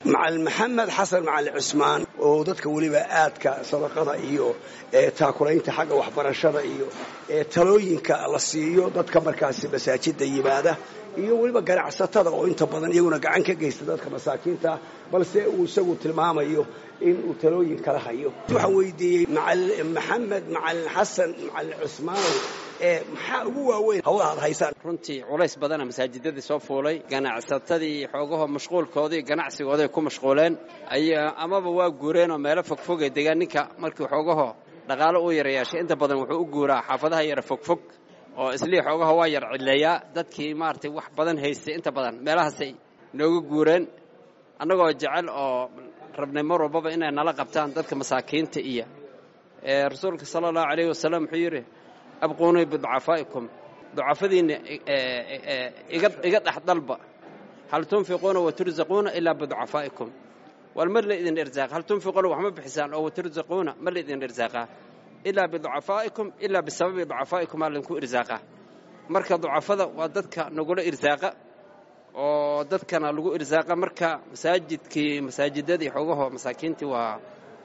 macalin maxamed xasan macalin cusmaan oo dadka weliba aadka sadaqada iyo taakulaynta xagga waxbarashada iyo talooyinka la siiyo dadka markaasi masaajida yimaada iyo weliba ganacsatada oo inta badan iyaguna gacan ka geysta dadka masaakiinta balse uu isagu tilmaamayo in uu talooyin kala hayo waxaan weydiiyey maxamed macalin xasan macalin cusmaanow maxaa ugu waaweyn hawlaha ad haysaan runtii culays badana masaajidadii soo fuulay ganacsatadii xoogaho mashquulkoodii ganacsigooday ku mashquuleen amaba waa guureenoo meelo fogfogay degaan ninka markii xoogaho dhaqaalo uu yara yeeshay inta badan wuxuu u guuraa xaafadaha yara fogfog oo islii xoogaho waa yar cidleeyaa dadkii maaragtay wax badan haystay inta badan meelahaasay nooga guureen annagoo jecel oo rabnay mar walbaba inay nala qabtaan dadka masaakiinta iyo rasuulka sala allahu calayhi wasalam wuxuu yidhi abquunii biducafaa'ikum ducafadiinna iga dhex dalba hal tunfiquuna watursaquuna ilaa biducafaa'ikum wal ma la idin irsaaqa hal tunfiquuna wax ma bixisaan oo watursaquuna ma la idin irsaaqaa ilaa biducafaa'ikum ilaa bisababi ducafaa'ikum aa laydinku irsaaqaa marka ducafada waa dadka nagula irsaaqa oo dadkana lagu irsaaqa marka masaajidkii masaajidadii xoogaho masaakiintii waa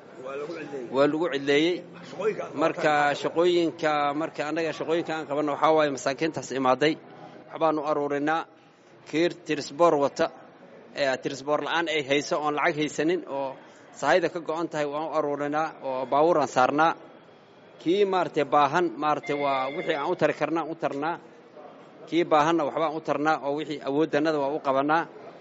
waa lagu cidleeyey marka shaqooyinka marka annaga shaqooyinka aan qabanno waxaa waaye masaakiintaas imaaday waxbaanu aruurinaa kiir tirisboor wata tirisboor la'aan ay hayso oon lacag haysanin oo sahayda ka go'on tahay waan u aruurinaa oo baabuuraan saarnaa kii maaragtay baahan maaragtay waa wixii aan u tari karna aan u tarnaa kii baahanna waxbaan u tarnaa oo wixii awooddannada waa u qabannaa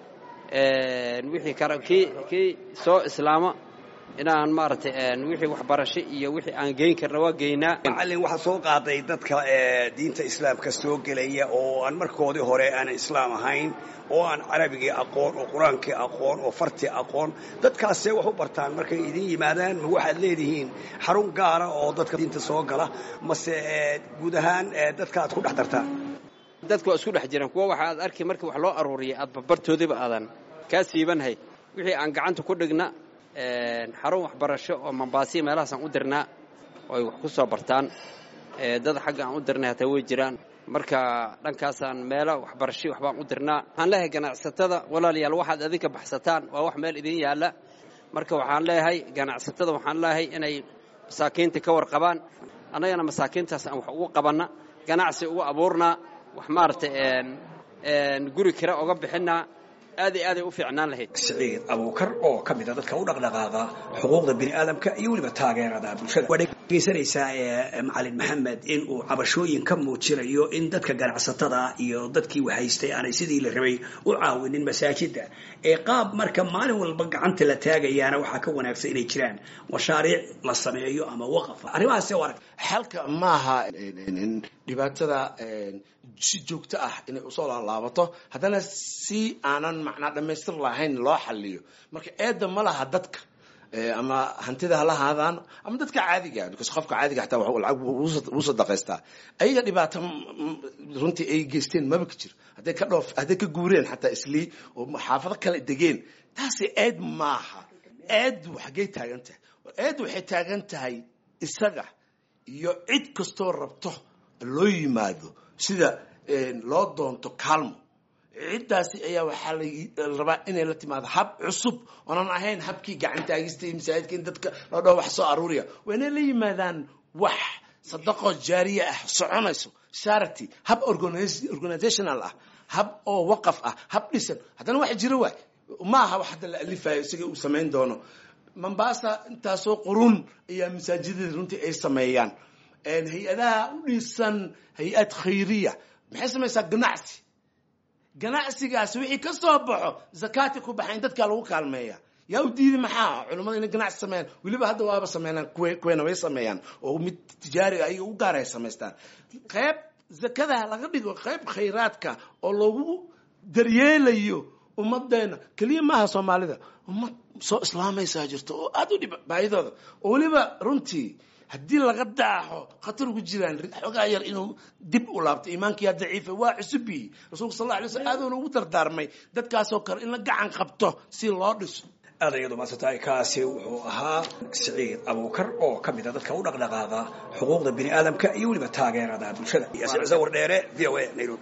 wixii kara kii kii soo islaama inaan maaragtay wixii waxbarasho iyo wixii aan geyn karna waa geynaa macallin waxaa soo qaaday dadka diinta islaamka soo gelaya oo aan markoodii hore aanan islaam ahayn oo aan carabigii aqoon oo qur-aankii aqoon oo fartii aqoon dadkaasee wax u bartaan markay idin yimaadaan ma waxaad leedihiin xarun gaara oo dadka diinta soo gala mase guud ahaan dadka aad ku dhex dartaan dadka waa isku dhex jiraan kuwa waxa aad arki markii wax loo aruuriyay aad barbartoodiba aadan kaa siibanhay wixii aan gacanta ku dhigna xarun waxbarasho oo mambaasiya meelahaasaan u dirnaa oo ay wax ku soo bartaan dad xagga aan u dirnay hataa way jiraan marka dhankaasaan meelo waxbarasho waxbaan u dirnaa waxaan leeyahay ganacsatada walaalayaal waxaad adinka baxsataan waa wax meel idin yaalla marka waxaan leeyahay ganacsatada waxaan leeyahay inay masaakiinta ka warqabaan annagana masaakiintaas aan wax ugu qabanna ganacsi ugu abuurnaa wax maaragtay guri kira oga bixinnaa aad iyo aaday u fiicnaan lahayd siciid abuukar oo ka mida dadka u dhaqdhaqaaqa xuquuqda bini aadamka iyo weliba taageerada bulshada waa dhegeysanaysaa macalin maxamed in uu cabashooyin ka muujinayo in dadka ganacsatada iyo dadkii wahaystay aanay sidii la rabay u caawinin masaajida ee qaab marka maalin walba gacanta la taagayaana waxaa ka wanaagsan inay jiraan mashaariic la sameeyo ama waqaf arrimahaas arag xalka maaha dhibaatada si joogto ah inay usoo laalaabato haddana si aanan macnaa dhammaystir lahayn loo xaliyo marka eedda ma laha dadka ama hantida hala haadaan ama dadka caadiga because qofka caadiga xataa lacag wuu sadaqaystaa ayaga dhibaato runtii ay geysteen maba ka jiro hadday ka dhoof hadday ka guureen xataa islii oo xaafado kale degeen taasi eed maaha eeddu xaggay taagan tahay eeddu waxay taagan tahay isaga iyo cid kastoo rabto loo yimaado sida loo doonto kaalmo ciddaasi ayaa waxaa la rabaa inay la timaado hab cusub oonan ahayn habkii gacantaagista iyo masaajidka in dadka loo dhaho wax soo aruuriya waa inay la yimaadaan wax sadaqoo jaariya ah soconayso charity hab organizational ah hab oo waqaf ah hab dhisan haddana wax jiro waay ma aha wax hadda la alifayo isaga uu samayn doono mombasa intaasoo qurun ayaa masaajidada runtii ay sameeyaan hay-adaha u dhisan hay-ad khayriya maxay samaysaa ganacsi ganacsigaasi wixii ka soo baxo zakaati ku baxayn dadkaa lagu kaalmeeya yaa u diiday maxaa culimmada inay ganacsi sameeyaan weliba hadda waaba sameynaan kuweena way sameeyaan oo mid tijaariga ayaga u gaara ay samaystaan qayb zakada laga dhigo qayb khayraadka oo lagu daryeelayo ummadeena keliya maaha soomaalida ummad soo islaamaysaa jirto oo aada u dhib baahidooda oo weliba runtii haddii laga daaxo khatar ugu jiraan xoogaa yar inuu dib u laabto iimaankiyaa daciifa waa cusubiyi rasuulka sal alla alay slam aadoona ugu dardaarmay dadkaasoo kale in la gacan qabto si loo dhiso aad ayadu maasatahay kaasi wuxuu ahaa siciid abuukar oo ka mida dadka u dhaqdhaqaaqa xuquuqda bini aadamka iyo weliba taageerada bulshada wardheere v o a nairobi